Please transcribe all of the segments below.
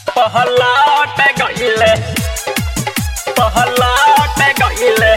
पहलाट गईले पहलाट गईले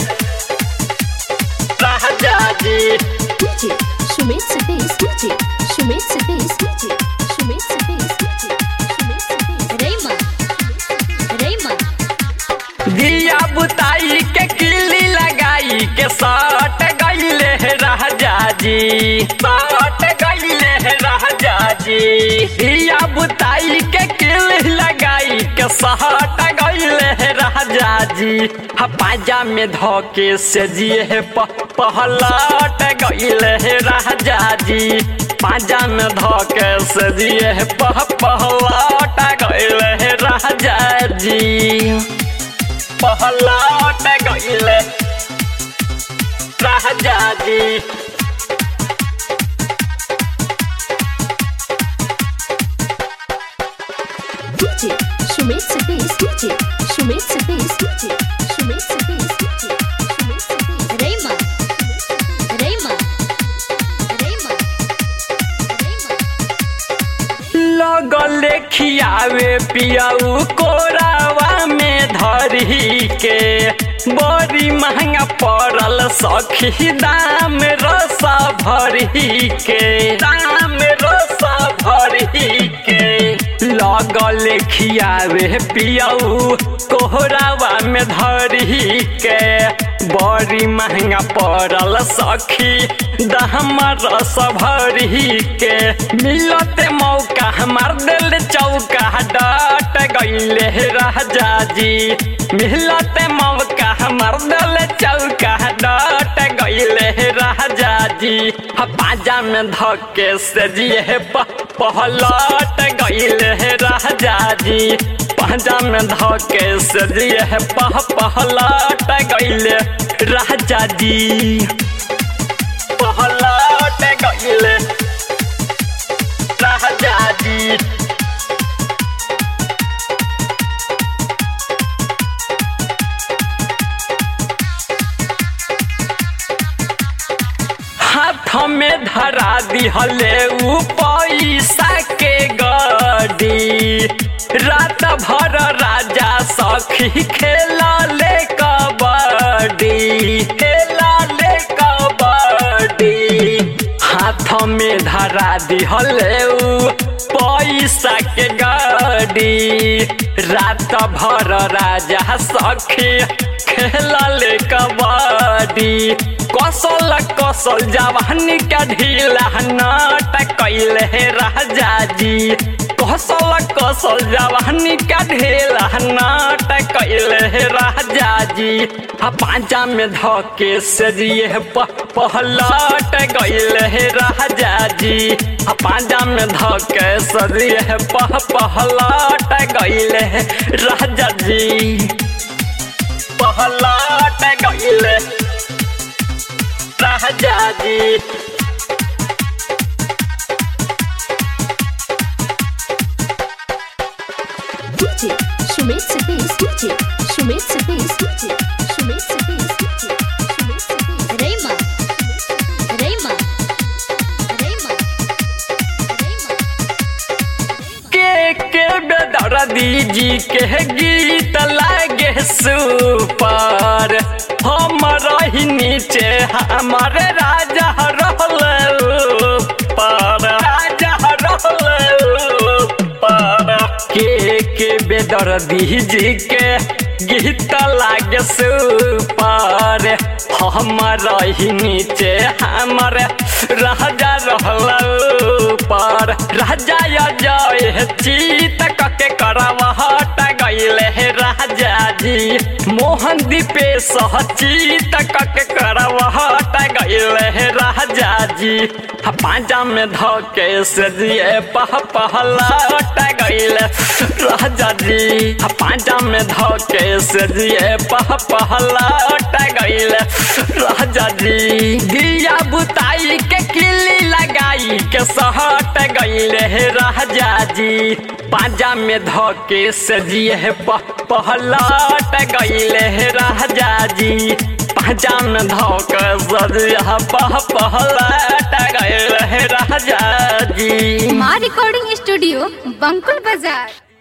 राजा जी DJ Sumit Satish DJ Sumit Satish DJ Sumit Satish DJ Sumit Satish Rayman Rayman दिया बुताई के किली लगाई के साट गईले राजा जी साट गईले राजा जी दिया बुताई के किली लगाई के साट गईले राजा जी हा पाजा में धोके से जिए प- पहलाट गईले राजा जी पाजा में धोके से जिए पह पहलाट गईले राजा जी पहलाट गईले राजा जी DJ Sumit Satish DJ Sumit Satish DJ Sumit Satish DJ Sumit Satish Rayman Rayman Rayman Rayman लगले खियावे पियाऊ कोरावा में धरी के बड़ी महंगा पड़ल सखी दाम रसा भरी के दाम रसा भरी के लगल खियावे पियाऊ कोहरावा में धरी के बड़ी महंगा पड़ल सखी दाम रस भरी के मिलते मौका हमार दिल चौका डट गईले राजा जी मिलते मौका हमार दिल चौका डट गईले राजा जी हा पाजा में धके से जिए पहलट गईले राजा जी पाजा में धके से जिए पह पहलट गईले राजा जी पहलट गईले राजा जी हाथ में धरा दिहले ऊ पैसा के गडी रात भर राजा सखी खेला ले कबड्डी खेला ले कबड्डी हाथ में धरा दिहले ऊ पैसा के गाड़ी रात भर राजा सखी खेलल कबड्डी कसल कसल जवानी का ढीला नाट कैले राजा जी कसल कसल जवानी का ढेला नाट कैले राजा जी आ पांचा में धके से जिए पहलट गईले राजा जी आ पांचा में धके से जिए पह पहलट गईले राजा जी पहलट गईले राजा जी DJ Sumit Satish DJ Sumit Satish DJ Sumit Satish DJ Sumit Satish Rayman Rayman Rayman Rayman के के बेदर्दी जी के गीत लागे सुपर हम रही नीचे हमार राजा रहल ऊपर राजा रहल ऊपर के के बेदर्दी जी के गीत लागे सुपर हम रही नीचे हमार राजा रहल ऊपर राजा जय चीत कके करवहट गईले हे राजा जी मोहन दीपे सह चीत कके करवहट गईले हे राजा जी हा पांजा में धके से जिए पह पहलट गईले राजा जी हा पांजा में धके से जिए पह पहलट गईले राजा जी दिया बुताई के किली लगाई के सहट गईले हे राजा जी पांजा में धके से जिए पहलट गईले हे राजा जी पांजा में धक सजिया पह पहलट गईले हे राजा जी माँ रिकॉर्डिंग स्टूडियो बंकुल बाजार